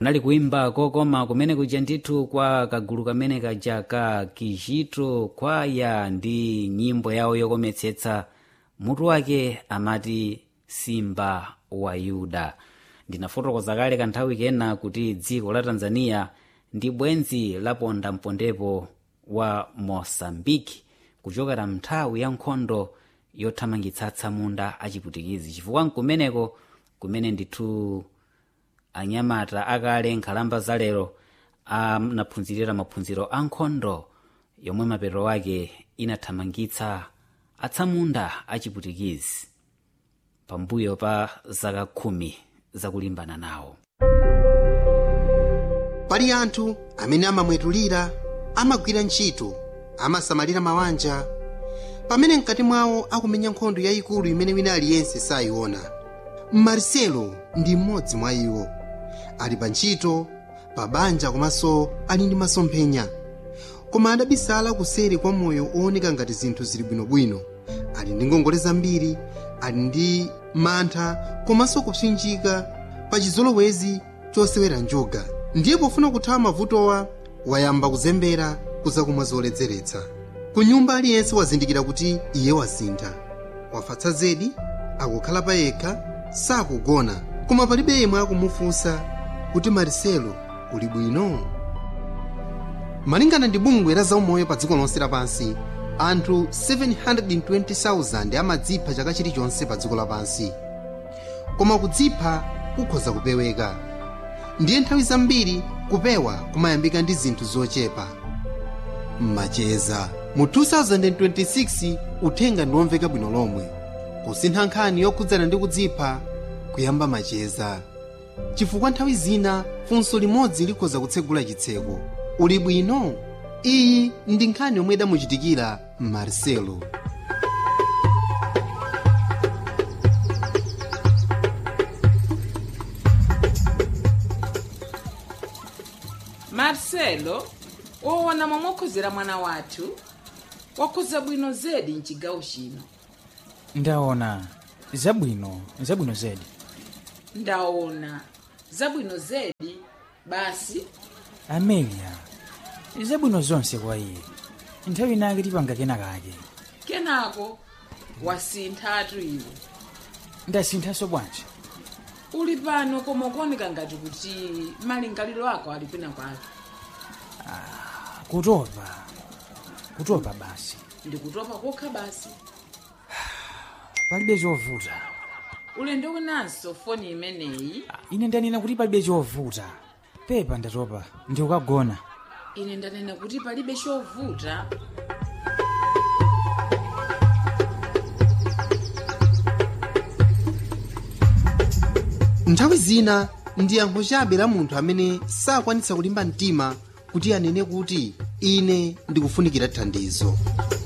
kunali kuimba kokoma kumene kuja ndithu kwa kagulu kamene kaja ka kijito kwaya ndi nyimbo yawo yokometsetsa mutu wake amati simba wa yuda ndinafotokoza kale kanthawi kena kuti dziko la tanzania ndi bwenzi laponda mpondepo wa mosambiki kuchokera mnthawi ya nkhondo yothamangitsa atsamunda achiputikizi chifukwa nkumeneko kumene ndithu anyamata akale nkhalamba zalero anaphunzirira maphunziro a nkhondo yomwe mapeto wake inathamangitsa atsamunda achiputikizi pambuyo pa zaka khumi zakulimbana nawo pali anthu amene amamwetulira amagwira ntchito amasamalira mabanja pamene mkati mwawo akumenya nkhondo yayikulu imene wina aliyense sayiona marcelo ndi mmodzi mwa iwo ali pa ntchito pa banja komanso ali ndi masomphenya koma adabisala kuseri kwa moyo ooneka ngati zinthu zili bwinobwino ali ndi ngongole zambiri ali ndi mantha komanso kupsinjika pa chizolowezi chosewera njuga ndiye pofuna kuthawa mavutowa wayamba kuzembera kuzakumwa zoledzeretsa ku nyumba aliyense wazindikira kuti iye wasintha wafatsa zedi akukhala pa yekha sakugona koma palibe yemwe akumufunsa kuti marcelo uli bwino malingana ndi bungwe la zaumoyo pa dziko lonse lapansi anthu 720,000 amadzipha chaka chilichonse pa dziko lapansi koma kudzipha kukhoza kupeweka ndiye nthawi zambiri kupewa kumayambika ndi zinthu zochepa mmacheza mu 2026 uthenga ndiwomveka bwino lomwe kusintha nkhani yokhudzana ndi kudzipha kuyamba macheza chifukwa nthawi zina funso limodzi likhoza kutsegula chitseko uli bwino iyi ndi nkhani yomwe idamuchitikira marcelo marcelo woona momwe okhozera mwana wathu wakhoza bwino zedi mchigawo chino ndaona zabwino zabwino zedi ndaona zabwino zedi basi amelia zabwino zonse kwa iye nthawi inake tipanga kena kake kenako wasinthatu iwe ndasinthanso bwanji uli pano koma ukuoneka ngati kuti malingaliro ako ali kwina kwake kutopa kutopa basi ndikutopa kokha basi palibe chovuta ulendo winanso foni imeneyi ine ndanena kuti palibe chovuta pepa ndatopa ndikukagona ine ndanena kuti palibe chovuta nthawi zina ndi yankho chabe la munthu amene sakwanitsa kulimba mtima kuti anene kuti ine ndikufunikira thandizo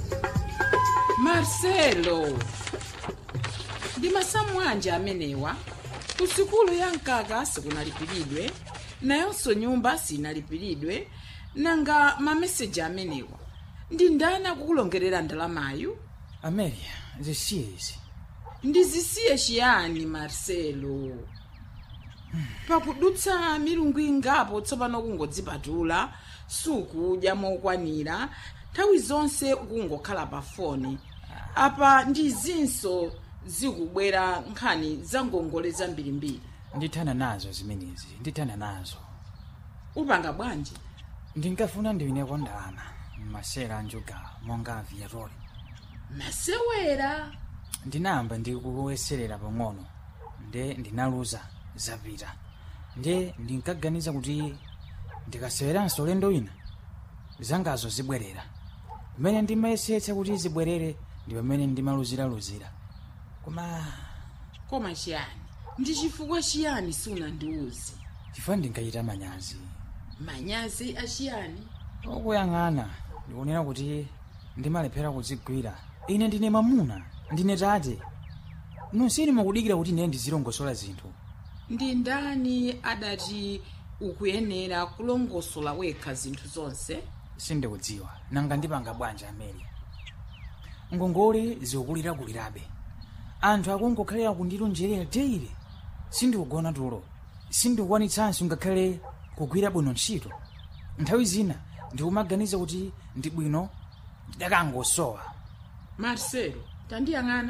marcelo ndi masamu anji amenewa ku sukulu ya mkaka sikunalipiridwe nayonso nyumba sinalipiridwe nanga mameseji amenewa ndi ndani akukulongerera ndalamayu amelia zisiye izi ndizisiye chiyani marcelo pakudutsa milungu ingapo tsopano kungodzipatula sukudya mokwanira nthawi zonse ukungokhala pa foni apa ndi zinso zikubwera nkhani za ngongole zambirimbiri ndithana nazo zimenezi ndithana nazo upanga bwanji ndinkafuna ndiwineko ndalama masera anjuga monga aviatori masewera ndinayamba ndikuyeserera pang'ono nde ndinaluza zapita nde ndinkaganiza kuti ndikaseweranso ulendo wina zangazo zibwerera pamene ndimayesetsa kuti zibwerere ndi pamene ndimaluziraluzira koma koma chiyani ndi chifukwa chiyani sunandiuze chifukwa ndinkachita manyazi manyazi achiyani okuyang'ana ndikunena kuti ndimalephera kudzigwira ine ndine mamuna ndine tate nonseni mukudikira kuti ine ndizilongosola zinthu ndi ndani adati ukuyenera kulongosola wekha zinthu zonse sindikudziwa nanga ndipanga bwanji amene ngongole zikukulirakulirabe anthu akungokhalira kundilonjerera teire sindikugona tulo sindikukwanitsanso ngakhale kugwira bwino ntchito nthawi zina ndikumaganiza kuti ndi bwino ndakangosowa marcelo tandiyang'ana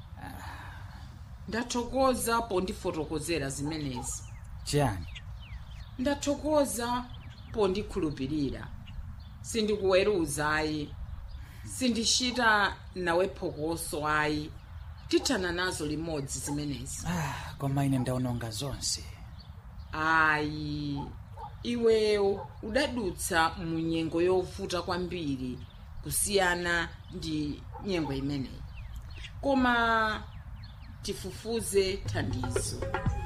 ndathokoza pondifotokozera zimenezi chiyani ndathokoza pondikhulupirira sindikuweruza ayi sindichita nawe phokoso ayi tithana nazo limodzi zimenezi ah, koma ine ndaononga zonse ayi iweyo udadutsa mu nyengo yovuta kwambiri kusiyana ndi nyengo imeneyi koma tifufuze thandizo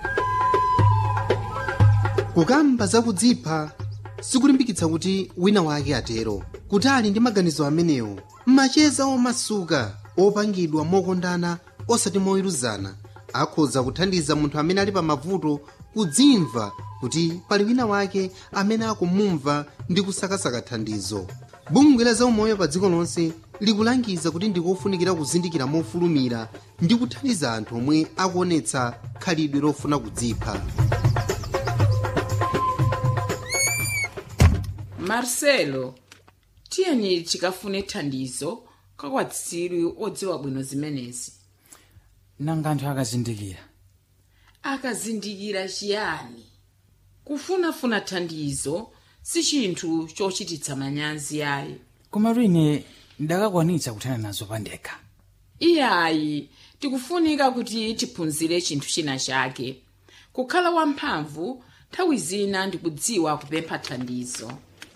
kukamba zakudzipha sikulimbikitsa kuti wina wake atero kuti ali ndi maganizo amenewo macheza omasuka opangidwa mokondana osati moweruzana akhoza kuthandiza munthu amene ali pa mavuto kudzimva kuti pali wina wake amene akumumva ndi kusakasaka thandizo bungwe la zaumoyo pa dziko lonse likulangiza kuti ndikofunikira kuzindikira mofulumira ndi kuthandiza anthu omwe akuonetsa khalidwe lofuna kudzipha marcelo tiyeni tikafune thandizo kakwatsiri odziwa bwino zimenezi nanga anthu akazindikira akazindikira chiyani kufunafuna thandizo si chinthu chochititsa manyazi ayi koma ine ndakakwanitsa kuthana nazo pandekha iyayi tikufunika kuti tiphunzire chinthu china chake kukhala wamphamvu nthawi zina ndikudziwa kupempha thandizo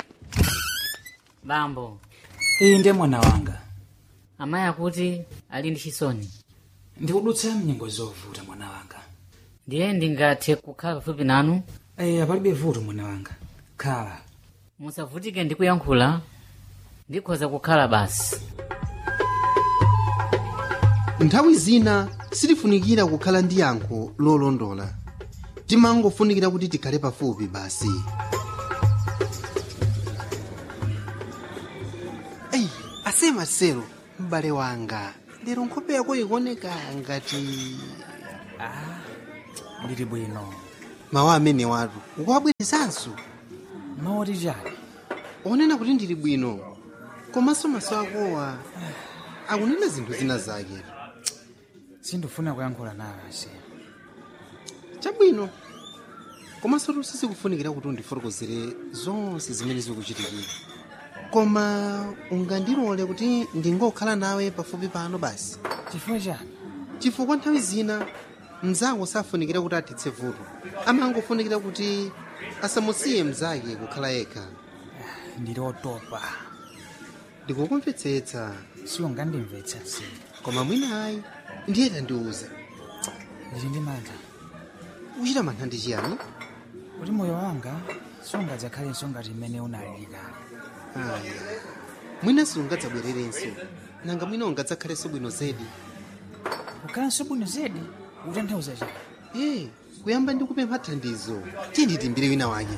bambo iyi ndiye mwana wanga amayi akuti ali ndi chisoni ndikudutsa mnyengo zovuta mwana wanga ndiye ndingathe kukhala pafupi nanu eya palibe vuto mwana wanga khala musavutike ndi kuyankhula ndikhoza kukhala basi nthawi zina sitifunikira kukhala ndi yankho lolondola timangofunikira kuti tikhale pafupi basi eyi ase marcelo m'bale wanga lero nkhope yako ikuoneka ngati ndili bwino mawu amene watu ukuwabwerezanso mawoti chali onena kuti ndili bwino komanso maso akowa akunena zinthu zina zake sindifuna kuyankhula nawe ase chabwino komanso tusisi kufunikira kuti undifotokozere zonse zimene zikuchitikira koma ungandilole kuti ndingokhala nawe pafupi pano basi chifukwa chani chifukwa nthawi zina mnzako safunikira kuti athetse vuto amangofunikira kuti asamusiye mnzake kukhala yekha ndili otopa ndikukumvetsetsa siungandimvetsa se koma mwina ayi ndiye tandiuza ndili ndi mantha uchita mantha ndi chiyani kuti moyo wanga sungadzakhalenso ngati mmene unalili kale aya mwina sungadzabwererenso nanga mwina ungadzakhalenso bwino zedi kukhalanso bwino zedi ukutanthauza chani ee kuyamba ndi kupempha thandizo tiye nditimbire wina wake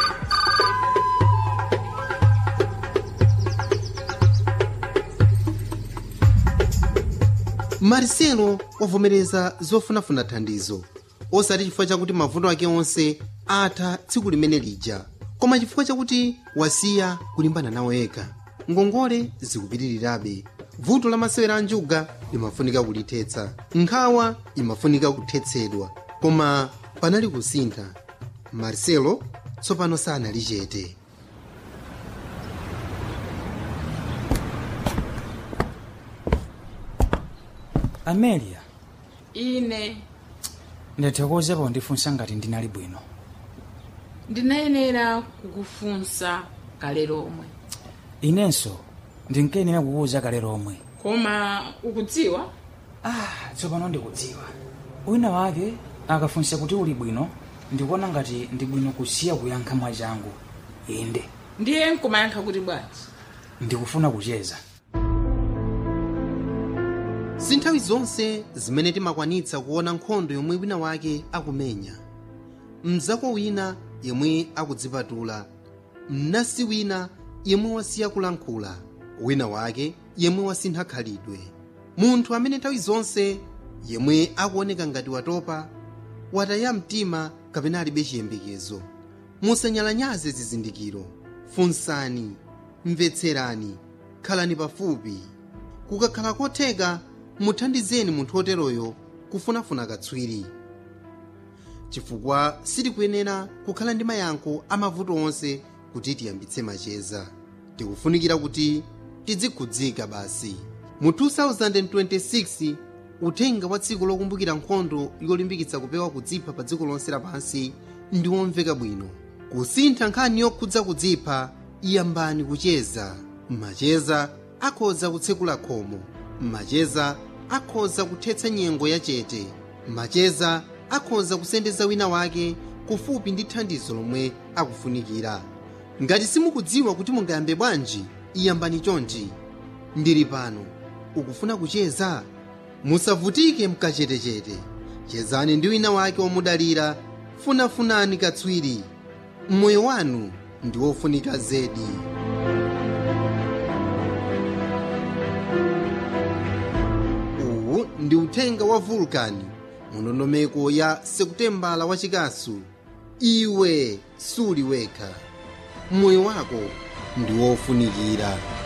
marcelo wavomereza zofunafuna thandizo osati chifukwa chakuti mavuto ake onse atha tsiku limene lija koma chifukwa chakuti wasiya kulimbana nawo yekha ngongole zikupitirirabe vuto la masewera a njuga limafunika kulithetsa nkhawa imafunika kuthetsedwa koma panali kusintha marcelo tsopano sanali chete amelia ine ndathokoza pondifunsa ngati ndinali bwino ndinayenera kukufunsa kale lomwe inenso ndinkayenera kukuwuza kale lomwe koma ukudziwa ah tsopano ndikudziwa wina wake akafunsa kuti uli bwino ndikuona ngati ndi bwino kusiya kuyankha mwachangu inde ndiye nkumayankha kuti bwanji ndikufuna kucheza si nthawi zonse zimene timakwanitsa kuona nkhondo yomwe wina wake akumenya mzako wina yemwe akudzipatula mnasi wina yemwe wasiya kulankhula wina wake yemwe wasintha khalidwe munthu amene nthawi zonse yemwe akuoneka ngati watopa wataya mtima kapena alibe chiyembekezo musanyalanyaze zizindikiro funsani mvetserani khalani pafupi kukakhala kotheka muthandizeni munthu oteroyo kufunafuna katswiri chifukwa sitikuyenera kukhala ndi mayankho amavuto onse kuti tiyambitse macheza tikufunikira kuti tidzikhudzika basi mu 2026 uthenga wa tsiku lokumbukira nkhondo yolimbikitsa kupewa kudzipha pa dziko lonse lapansi ndi womveka bwino kusintha nkhani yokhudza kudzipha iyambani kucheza macheza akhoza kutsekula khomo macheza akhoza kuthetsa nyengo yachete macheza akhoza kusendeza wina wake kufupi ndi thandizo lomwe akufunikira ngati simukudziwa kuti mungayambe bwanji iyambani chonchi ndili pano ukufuna kucheza musavutike mkachetechete chezani ndi wina wake womudalira funafunani katswiri moyo wanu ndi wofunika zedi uwu ndi uthenga wa vulkani mundondomeko ya sekutembala wachikasu iwe suli wekha moyo wako ndi wofunikira